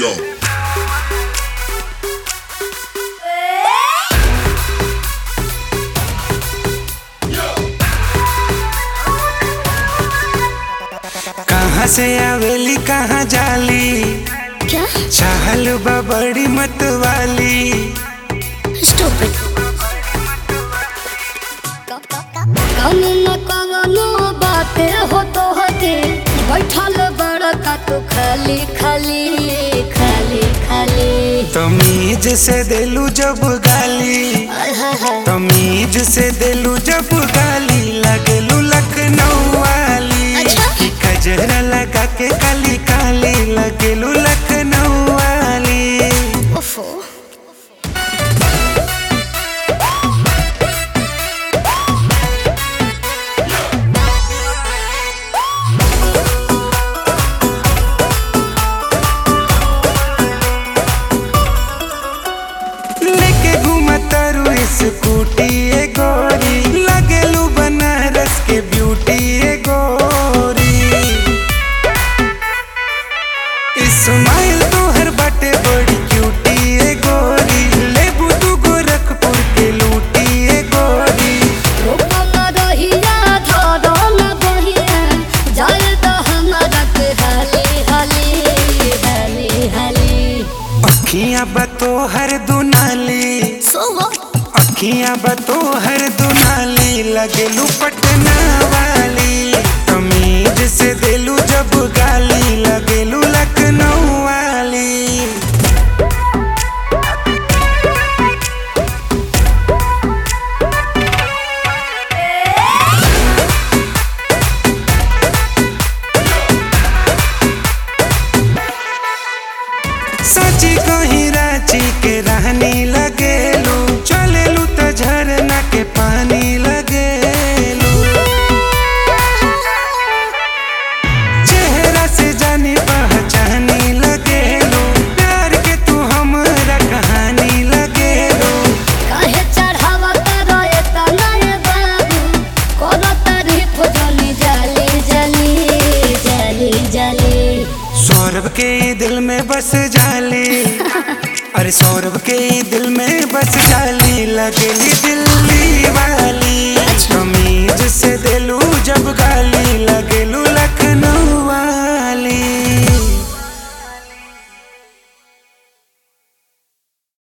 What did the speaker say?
Yo. कहाँ से आवेली कहाँ जाली क्या चाहल बा बड़ी मत वाली स्टूपिड कौन न कवनो बाते हो तो हके बैठल बड़का तू खाली खाली खाली खाली तमीज से दिलू जब गाली आय हाय हाय तमीज से दिलू जब गाली लगलू लखनऊ वाली अच्छा। कि कजरा लगा के काली काली लगलू लखनऊ वाली ओफो लेके घूमतारू स्कूटी ए गोरी लगलू बनारस के ब्यूटी ए गोरी इस्माइल तोहर बाटे बड़ी क्यूटी ए गोरी लेबू तू गोरखपुर के लूटी ए गोरी रूपम रहिया धरम बहिया जाय तो हमारा के हाली हाली हाली हाली अखियां बतो हर दुनाली सो अखियां बतो हर दुनाली लगलू पटना वाली तमीज से दिलू जब गाली लगलू लखनऊ वाली सची कहीं रांची के रहनी लगेलू चलेलू त झरना के पानी लगेलू चेहरा से जानी पहचानी लगेलू प्यार के तू हमरा कहानी लगेलू काहे चढ़ावा तारो एतना ए बाबू कोनो तारीफ जली जली जली जली जली सौरभ के दिल में बस जाली अरे सौरभ के दिल में बस जाली लगेली दिल्ली वाली तमीज से दिलू जब गाली